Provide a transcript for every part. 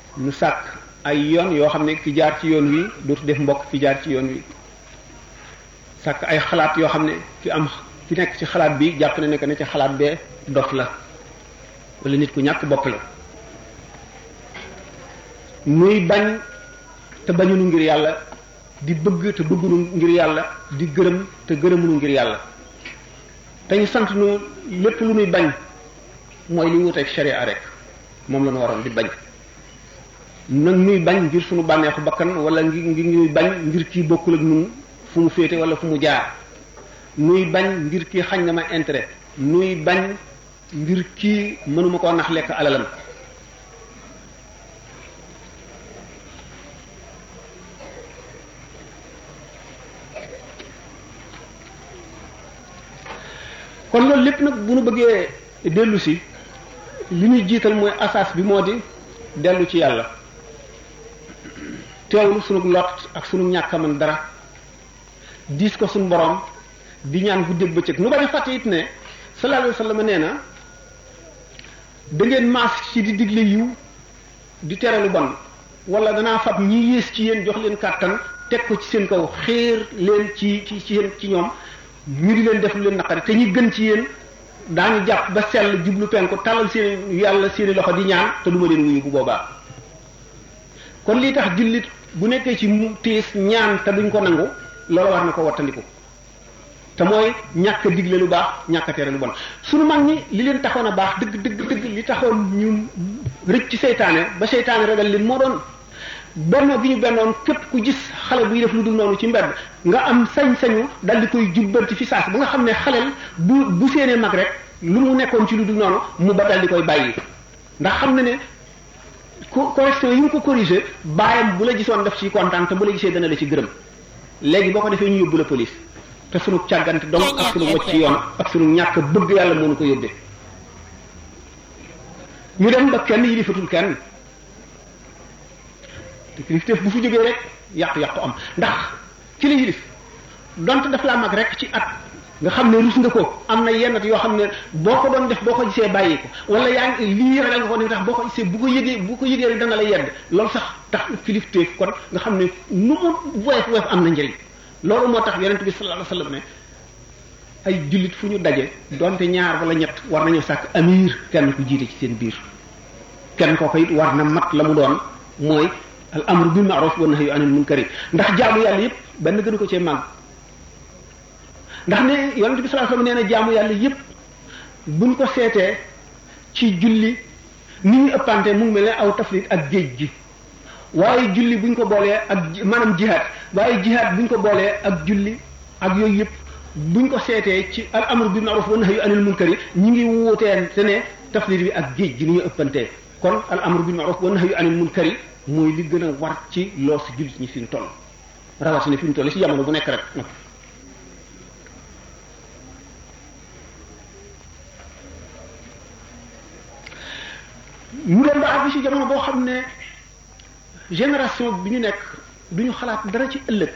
nu sàkk ay yoon yoo xam ne ki jaar ci yoon wi dootu def mbokk ki jaar ci yoon wi sàkk ay xalaat yoo xam ne ki am ki nekk ci xalaat bi jàpp na ne que ne ci xalaat bee dof la wala nit ku ñàkk bopp la muy bañ te bañunu ngir yàlla di bëgg te bëggunu ngir yàlla di gërëm te gërëmunu ngir yàlla te ñu sant nu lépp lu nuy bañ mooy li wuteeg sharia rek moom la ñu waroon di bañ nag nuy bañ ngir suñu bànneexu bakkan wala ngir ngir ñuy bañ ngir kii bokkul ak nun fu mu féete wala fu mu jaar nuy bañ ngir kii xañ na ma intérêt nuy bañ ngir kii mënuma koo nax lekk alalam kon loolu lépp nag bu nu bëggee dellu si li ñuy jiital mooy asaas bi moo di dellu ci yàlla teewlu sunu lot ak sunu ñàkk a mën dara diis ko sunu borom di ñaan guddeeg bëccëg nu bañ a fàtte it ne sallallahu alayhi wa sallam nee na da ngeen maas ci di digle yiw di tere lu bon wala danaa fab ñi yées ci yéen jox leen kàttan teg ko ci seen kaw xéer leen ci ci ci yéen ci ñoom ñu di leen def lu leen naqari te ñi gën ci yéen daañu jàpp ba sell jublu penku talal seen yàlla seeni loxo di ñaan te duma leen wuyu bu boobaa kon lii tax jullit bu nekkee ci mu tiis ñaan te duñ ko nangu loolu war na ko wattandiku te mooy ñàkk a digle lu baax ñàkk a tere lu bon sunu mag ñi li leen taxoon a baax dëgg dëgg dëgg li taxoon ñu rëcc ci seytaane ba seytaane ragal leen moo doon bennoo gi ñu bennoon képp ku gis xale buy def lu dul noonu ci mbedd nga am sañ-sañu dal di koy jubbanti fi saas ba nga xam ne xaleel bu bu séenee mag rek lu mu nekkoon ci lu dul noonu mu ba dal di koy bàyyi ndax xam na ne co correction yi nga ko corrigé baayam bu la gisoon def ci kontaan te bu la gisee dana la ci gërëm léegi boo ko defee ñu yóbbu la police te sunu càggante donc ak sunu wacc ci yoon ak sunu ñàkk bëgg yàlla moo nu ko yóbbee ñu dem ba kenn yilifatul kenn te kilifteef bu fi jógee rek yàqu-yàqu am ndax ki la yilif donte daf laa mag rek ci at nga xam ne rus nga ko am na yenn yoo xam ne boo ko doon def boo ko gisee bàyyi ko wala yaa ngi lii ragal nga ko ne tax boo ko gisee bu ko yëgee bu ko yëgee rek dana la yedd loolu sax tax kilifteef kon nga xam ne nu mu woyof woyof am na njëriñ loolu moo tax yonent bi sallallahu alayhi wasallam ne ay jullit fu ñu daje donte ñaar wala ñett war nañoo sàkk amir kenn ku jiite ci seen biir kenn kooku it war na mat la mu doon mooy al amru bil ma'ruf wa nahyu anil munkari ndax jaamu yàlla yépp benn gënu ko cee màgg ndax ne yonent bi sallallahu alayhi wasallam nee na jaamu yàlla yépp buñ ko seetee ci julli ni ñu ëppante mu ngi mel ne aw tafrit ak géej gi waaye julli buñ ko boolee ak maanaam jihaad waaye jihaad buñ ko boolee ak julli ak yooyu yëpp buñ ko seetee ci al amru bil ma'ruf wa nahyu anil munkari ñi ngi wuutee te ne tafrit bi ak géej gi ni ñu ëppantee kon al amru bil ma'ruf wa nahyu anil munkari mooy li gën a war ci loos jullit ñi fi mu toll rawatina fi mu toll ci jamono bu nekk rek nag ñu doon ba àgg ci jamono boo xam ne génération bi ñu nekk du ñu xalaat dara ci ëllëg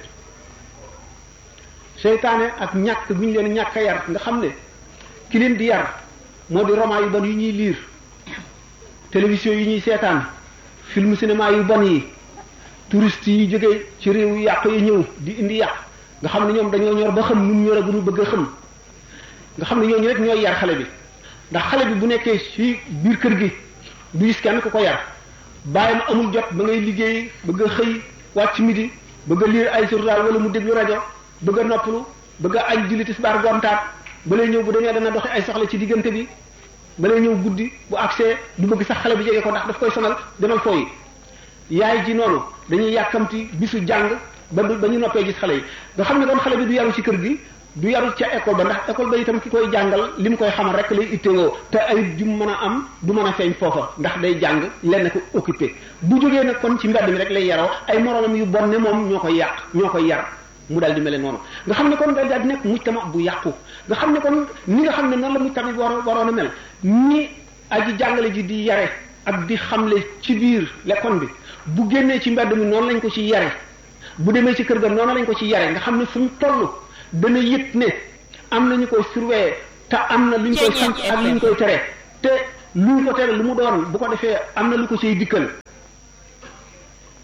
seytaane ak ñàkk bi ñu leen ñàkk a yar nga xam ne ki leen di yar moo di roman yu bon yu ñuy liir télévision yi ñuy seetaan film cinéma yu bon yi touriste yi jógee ci réew yu yàq yi ñëw di indi yàq nga xam ne ñoom dañoo ñor ba xam nu mu ñor a gënu bëgg a xam nga xam ne ñooñu rek ñooy yar xale bi ndax xale bi bu nekkee ci biir kër gi du gis kenn ku ko yar bàyyam amul jot ba ngay liggéey bëgg a xëy wàcc midi bëgg a lire ay journal wala mu déglu rajo bëgg a noppalu bëgg a añ julli tisbaar gontaat ba lay ñëw bu demee dana doxi ay soxla ci diggante bi ba lay ñëw guddi bu accès du bëgg sax xale bi jege ko ndax daf koy sonal demal fooyi yaay ji noonu dañuy yàkkamti bisu jàng ba du ba ñu noppee gis xale yi nga xam ne kon xale bi du yaru ci kër gi du yaru ca école ba ndax école ba itam ki koy jàngal li mu koy xamal rek lay ittewoo te ay jum mën a am du mën a feeñ foofa ndax day jàng lenn ko occupé bu jógee nag kon ci mbedd mi rek lay yaroo ay moroomam yu bon ne moom ñoo koy yàq ñoo koy yar mu daal di mel noonu nga xam ne kon daal di nekk mujtama bu yàqu nga xam ne kon ni nga xam ne noonu la mujtama bi war waroon a mel ni aji jàngale ji di yare ak di xamle ci biir lekkoon bi bu génnee ci mbedd mi noonu lañ ko ci yare bu demee ci kër ga noonu lañ ko ci yare nga xam ne fu mu toll dana yëg ne am na ñu koy surveiller te am na lu ñu koy sant ak lu ñu koy tere te lu ñu ko tere lu mu doon bu ko defee am na lu ko ciy dikkal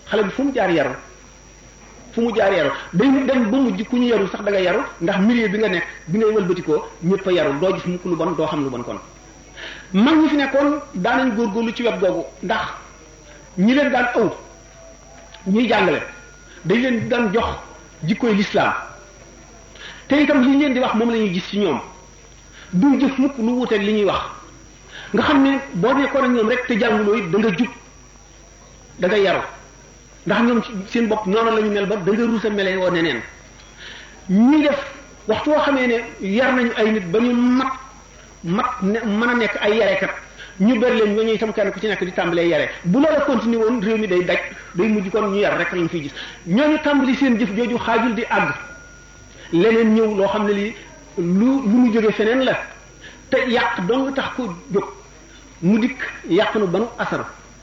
xale bi fu mu jaar yaru fu mu jaar yaru day dem ba mujj ku ñu yaru sax da nga yaru ndax milieu bi nga nekk bi ngay wëlbatikoo ñëpp a yaru doo gis mukk lu bon doo xam lu bon kon mag ñi fi nekkoon daanañ góorgóorlu ci wet googu ndax ñi leen daan ëw ñuy jàngale dañ leen daan jox jikkoy lislaam te itam li ñu leen di wax moom la ñuy gis ci ñoom duñ jëf mukk lu wuuteeg li ñuy wax nga xam ne boo nekkoon ak ñoom rek te jànguloo it da nga jub da nga yaru ndax ñoom seen bopp noonu la ñu mel ba da nga rusa mele woo neneen ñuy def waxtu woo xamee ne yar nañu ay nit ba ñu mat mat ne mën a nekk ay yarekat ñu ber leen ñooñu itam kenn ku ci nekk di tàmbalee yare bu loola continué woon réew mi day daj day mujj kon ñu yar rek lañ fiy gis ñooñu tàmbali seen jëf jooju xaajul di àgg leneen ñëw loo xam ne lii lu lu mu jóge feneen la te yàq dong tax ko jóg mu dikk yàq nu banu asar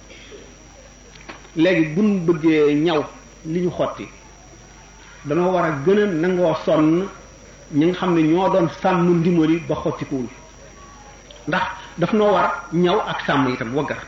léegi buñ bëggee ñaw li ñu xotti danoo war a gën a nangoo sonn ñi nga xam ne ñoo doon sàmm ndimali ba xottikuwul ndax daf noo war ñaw ak sàmm itam waggar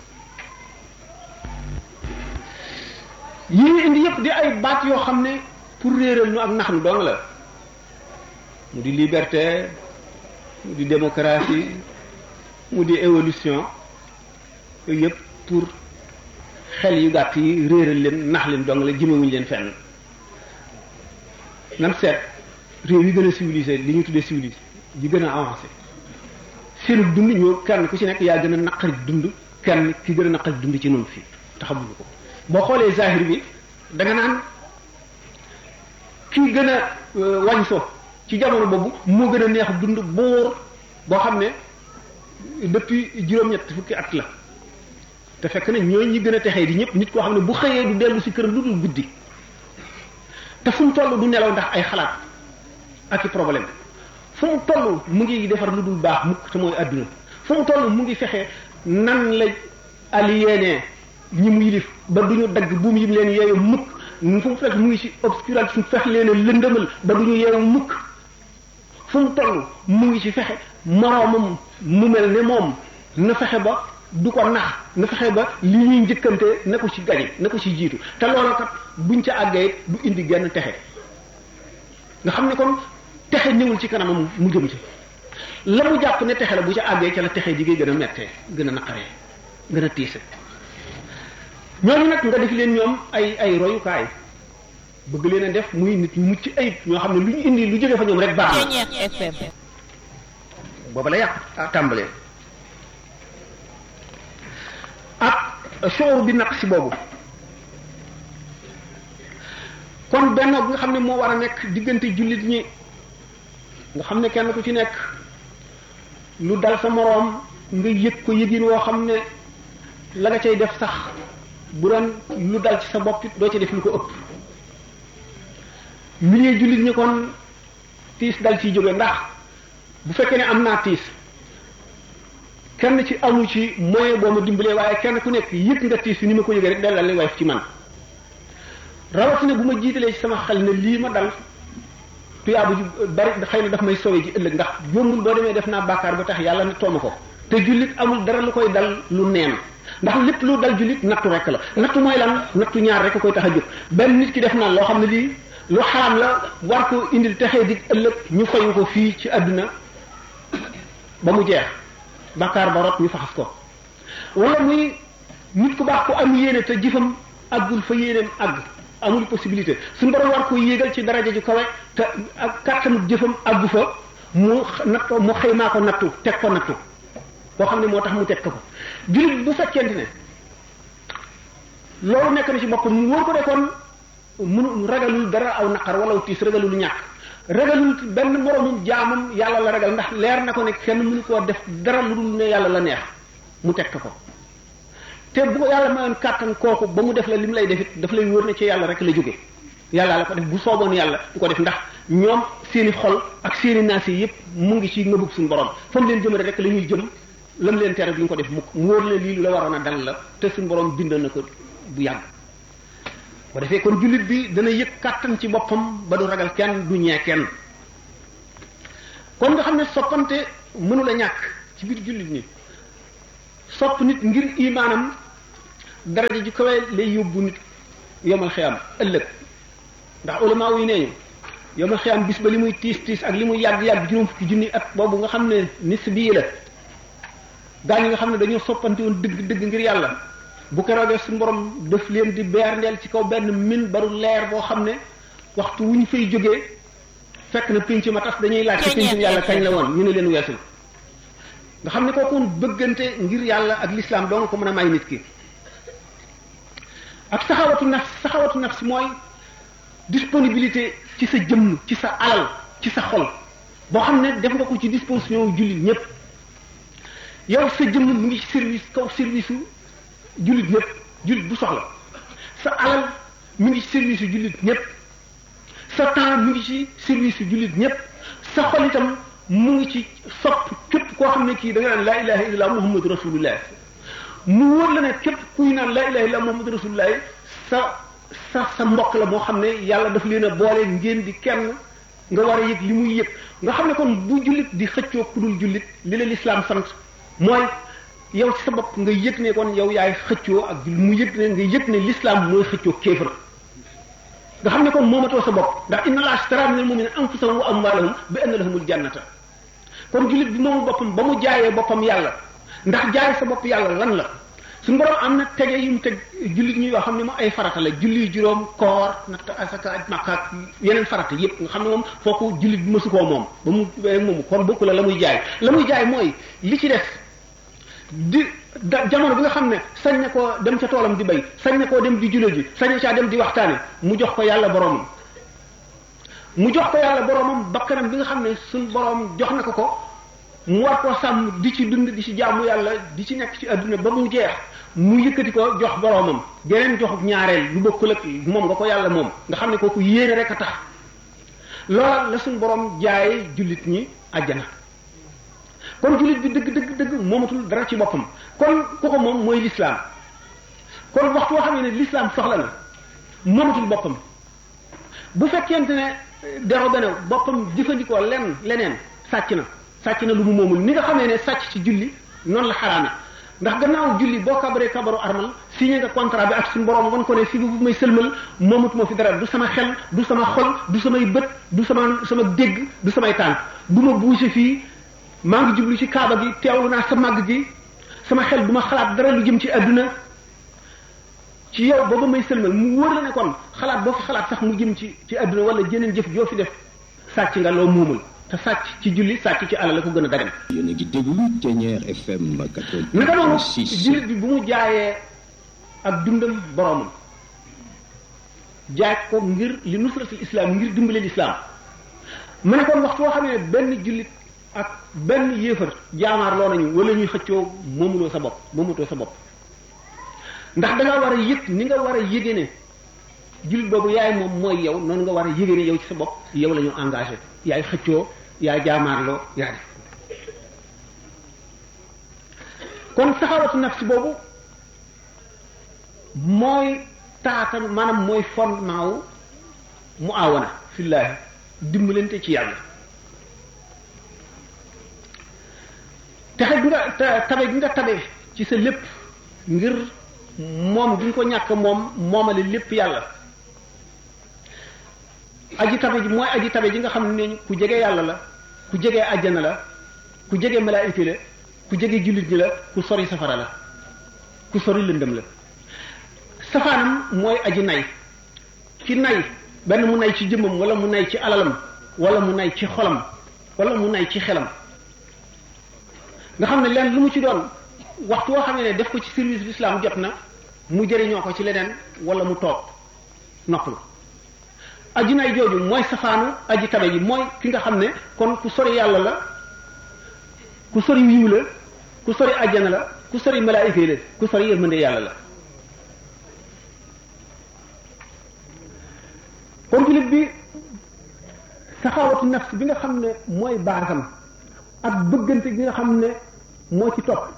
yi ñu indi yëpp di ay baat yoo xam ne pour réeral ñu ak nax nu dong la mu di liberté mu di démocratie mu di évolution yooyu yëpp pour xel yu gàtt yi réeral leen nax leen dong la jëmewuñu leen fenn nan seet réew yi gën a civilisé li ñu tuddee civilisé yi gën a avancé seenu dund ñoo kenn ku ci nekk yaa gën a naqari dund kenn ki gën a naqari dund ci noonu fii taxamuñu ko boo xoolee zahir bi da nga naan kii gën a wañ so ci jamono boobu moo gën a neex dund boor boo xam ne depuis juróom-ñett fukki at la te fekk na ñooy ñi gën a texee di ñëpp nit koo xam ne bu xëyee du dellu si këram lu dul guddi te fu mu toll du nelaw ndax ay xalaat ak i problème fu mu toll mu ngi defar lu dul baax mukk te mooy àdduna fu mu toll mu ngi fexe nan la aliéné ñi mu yilif ba du ñu dagg buum yim leen yeeyu mukk fu mu fekk mu ngi ci obscuration fex leen a lëndëmal ba du ñu yeewu mukk fu mu toll mu ngi ci fexe moroomam mu mel ne moom na fexe ba du ko nax na fexe ba li ñuy njëkkante na ko ci gañe na ko ci jiitu te loolu kat buñ ca àggee du indi genn texe nga xam ne kon texe ñëwul ci kanamam mu jëm ci la mu jàpp ne texe la bu ca àggee ca la texe jigéen gën a mettee gën a naqaree gën a tiise ñooñu nag nga def leen ñoom ay ay royukaay bëgg leen a def muy nit ñu mucc ayib ñoo xam ne lu ñu indi lu jóge fa ñoom rek baax na booba la yàq tàmbalee ak showru bi naq si boobu kon benn bi nga xam ne moo war a nekk diggante jullit ñi nga xam ne kenn ku ci nekk lu dal sa moroom nga yëg ko yëgin woo xam ne la nga cay def sax bu doon lu dal ci sa bopp it doo ci def lu ko ëpp milieu jullit ñi kon tiis dal ciy jóge ndax bu fekkee ne am naa tiis kenn ci amu ci moyen boo ma dimbalee waaye kenn ku nekk yëg nga tiis ni ma ko yëgee rek dal li wayef ci man rawatina bu ma jiitalee ci sama xel ne lii ma dal tuyaabu ji bari xëy na daf may sowe ji ëllëg ndax jombul boo demee def naa bàkkaar ba tax yàlla ne tooma ko te jullit amul dara lu koy dal lu neen ndax lépp lu dal jullit nattu rek la nattu mooy lan nattu ñaar rek koy tax a jóg benn nit ki def na loo xam ne lii lu xaram la war ko indil texee di ëllëg ñu fayu ko fii ci àdduna ba mu jeex bàkkaar ba rot ñu faxas ko wala muy nit ku baax ku am yéene te jëfam àggul fa yéeneem àgg amul possibilité suñu borom war ko yéegal ci daraja ju kawe te ak kàttanu jëfam àggu fa mu natt mu xëymaa ko nattu teg ko nattu boo xam ne moo tax mu teg ko ko jullit bu fekkente ne loolu nekk na ci boppam mu wóor ko de kon mënu ragalul dara aw naqar wala tiis ragalul ñàkk ragalul benn moromum jaamam yàlla la ragal ndax leer na ko ne kenn mënu koo def dara lu dul ne yàlla la neex mu teg ko te bu ko yàlla mayoon kàttan kooku ba mu def la li mu lay def it daf lay wóor ne ci yàlla rek la jóge yàlla la ko def bu sooboon yàlla du ko def ndax ñoom seeni xol ak seeni naas yi yëpp mu ngi ci ngëbub suñu borom fa mu leen jëmale rek la ñuy jëm lam leen tere duñ ko def mukk mu wóor leen lii lu la waroon a dal la te suñu borom bindoon na ko bu yàgg bu defee kon jullit bi dana yëg kàttan ci boppam ba du ragal kenn du ñee kenn kon nga xam ne soppante mënula ñàkk ci biir jullit ñi sopp nit ngir imaanam daraja ju kawe lay yóbbu nit yomal xiyam ëllëg ndax ulama yi nee ñu yomal xiyam bis ba li muy tiis tiis ak li muy yàgg yàgg juróom fukki junni at boobu nga xam ne nis bii la gaa ñi nga xam ne dañoo soppante woon dëgg dëgg ngir yàlla bu ko roogee suñu borom def leen di beer ndeel ci kaw benn min baru leer boo xam ne waxtu wu ñu fay jógee fekk na pénc ma tas dañuy laaj ci pénc yàlla kañ la woon ñu ne leen weesul nga xam ne kooku bëggante ngir yàlla ak l'islam doo nga ko mën a may nit ki ak saxawatu nafs saxawatu nafs mooy disponibilité ci sa jëmm ci sa alal ci sa xol boo xam ne def nga ko ci disposition jullit ñëpp yow sa jëmm mu ngi ci service kaw service u jullit ñëpp jullit bu soxla sa alal mu ngi ci service yu jullit ñëpp sa temps mu ngi ci service yu jullit ñëpp sa xol itam mu ngi ci sopp képp koo xam ne kii da nga naan laa ilaha illallah muhammadu rasulullah mu wóor la ne képp kuy naan laa ilaha illallah muhammadu rasulullah sa sa sa mbokk la moo xam ne yàlla daf leen a boole ngeen di kenn nga war a yëg li muy yëg nga xam ne kon bu jullit di xëccoo ku dul jullit li la lislaam sant mooy yow ci sa bopp nga yëg ne kon yow yaay xëccoo ak mu yëg ne nga yëg ne lislaam mooy xëccoo kéefër nga xam ne kon moomatoo sa bopp ndax inna allaha ashtara minal mu'minina anfusahum wa amwalahum bi anna lahumul jannata kon jullit bi moomu boppam ba mu jaayee boppam yàlla ndax jaay sa bopp yàlla lan la suñu borom am na tege yu mu teg jullit ñi yoo xam ne moom ay farata la julli juróom koor natt asaka aj makka ak yeneen farata yépp nga xam ne moom fooku jullit bi mësu koo moom ba mu moomu kon bokku la la muy jaay la muy jaay mooy li ci def di da jamono bi nga xam ne sañ na koo dem ca toolam di bay sañ na koo dem di jullit ji sañ na caa dem di waxtaane mu jox ko yàlla boromam mu jox ko yàlla boromam bakkanam bi nga xam ne suñ borom jox na ko ko mu war koo sàmm di ci dund di ci jaamu yàlla di ci nekk ci adduna ba mu jeex mu yëkkati ko jox boromam geneen joxuk ñaareel lu bokkul ak moom nga ko yàlla moom nga xam ne kooku yéene rek a tax loola la suñ borom jaaye jullit ñi àjjana kon jullit bi dëgg dëgg dëgg moomatul dara ci boppam kon ku ko moom mooy lislaam kon waxtu woo xam ne lislaam soxla na moomatul boppam bu fekkente ne dero bene boppam jëfandikoo lenn leneen sàcc na sàcc na lu mu moomul ni nga xamee ne sàcc ci julli noonu la xaraame ndax gannaaw julli boo kabaree kabaru armal signé nga contrat bi ak suñu borom wan ko ne fi bu may sëlmal moomatuma fi dara du sama xel du sama xol du samay bët du sama sama dégg du samay tànk du ma bouger fii maa ngi jublu ci kaaba gi teewlu naa sa màgg gi sama xel du ma xalaat dara lu jëm ci adduna ci yow booba may sëlmal mu wóor la ne kon xalaat boo fi xalaat sax mu jëm ci ci adduna wala jeneen jëf joo fi def sàcc nga loo muumul te sàcc ci julli sàcc ci alal la ko gën a dagan yéen a ngi déglu Thiéniere FM 88.6 naka noonu jullit bi bu mu jaayee ak dundam boromam jaay ko ngir li nusratul islam ngir dimbale lislaam mu ne kon waxtu woo xam ne benn jullit ak benn yéefar jaamaar loo nañu wala ñuy xëccoo moomuloo sa bopp moomatoo sa bopp ndax da nga war a yëg ni nga war a yëge ne jullit boobu yaay moom mooy yow noonu nga war a yëge ne yow ci sa bopp yow la ñu engagé yaay xëccoo yaay jaamaarloo yaa def kon saxawatu nafsi boobu mooy taatan maanaam mooy fondement wu mu awana fillaahi dimbalante ci yàlla texe gi nga tabe gi nga tabe ci sa lépp ngir moom gi nga ko ñàkk moom moomale lépp yàlla aji tabe ji mooy aji tabe ji nga xam ne ku jege yàlla la ku jege àjjana la ku jege malaayika la ku jege jullit ñi la ku sori safara la ku sori lëndëm la safaanam mooy aji nay ki nay benn mu nay ci jëmmam wala mu nay ci alalam wala mu nay ci xolam wala mu nay ci xelam nga xam ne leen lu mu ci doon waxtu woo xam ne def ko ci service l'islam jot na mu jëriñoo ko ci leneen wala mu toog noppalu aji nay jooju mooy safaanu aji tabe ji mooy ki nga xam ne kon ku sori yàlla la ku sori wiiw la ku sori àjjana la ku sori malaayika yi la ku sori yërmande yàlla la kon jullit bi saxaawatu nafs bi nga xam ne mooy baasam ak bëggante gi nga xam ne moo ci topp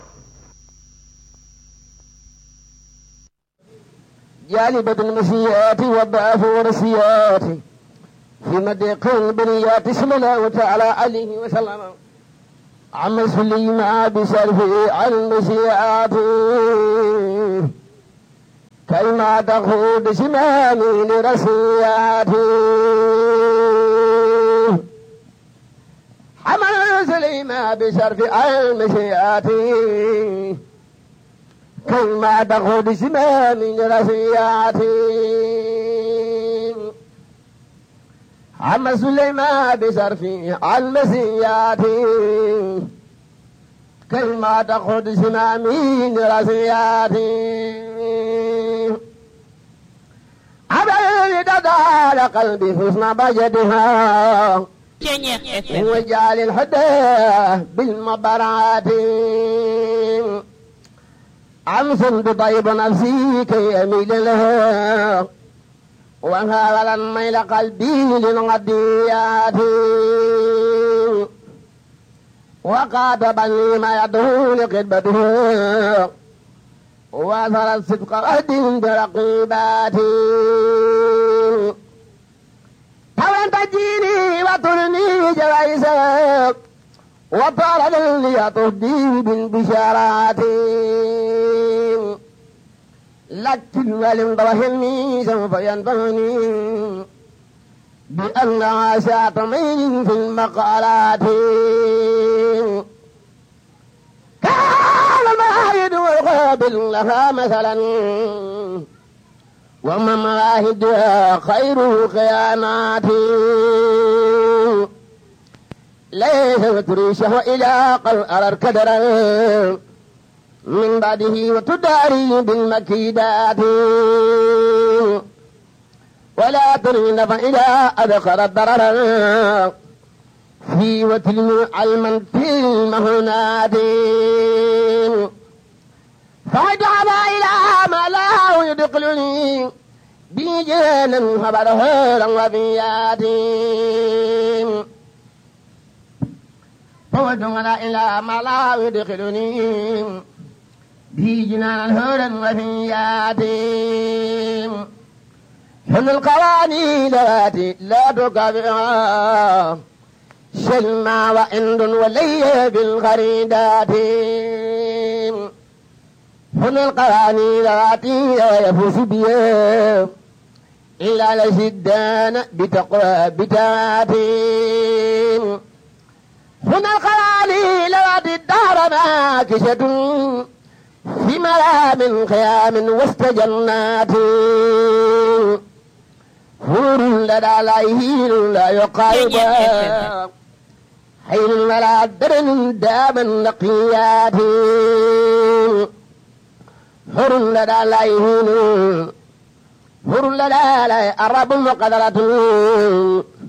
جالبة المسيئات والضعف والرسيات في مدق البريات صلى الله تعالى عليه وسلم عم سليم بسلفه عن المسيئات كلمة تخوض شمامي لرسياتي حمل سليمة بشرف المشيات كلمة تخوض شمامي لرسياتي عم سليمان بشرف المسيات كلمة تخد سمامين رسياتي عبد دار قلبي حسن بجدها من وجال الهدى بالمبرات أمس بطيب نفسي كي أميل لها وهذا ميل قلبي للغديات وقاتبني ما يدعو لقدبته وأثر الصدق غد برقيباتي فلن تجيني وترني جوائزك وطال لي تهدي بالبشارات لكن ولم ضرهني سوف ينفعني بأن عاشات ميل في المقالات كان المعاهد والقابل لها مثلا وما مراهدها خير خيانات ليس تريشه إلى قل أرى الكدر من بعده وتداري بالمكيدات ولا ترين فإذا أدخل الضرر في وتلم علما في المهنات فاجعل إلى ما لا يدخلني بجانا خبره وفيات فوجعل إلى ما لا يدخلني به جنان هولا وفيات هم القوانين التي لا تكافئها شلما وإند ولي بالغريدات هم القوانين التي لا يفوز بها إلا لشدان بتقوى بتات هنا القوانين التي الدار ماكشة في ملام خيام وسط جنات حور لدى لايهين لا يقارب حين ولا درن داما نقيات حور لدى لايهين حور لدى لا أرب مقدرة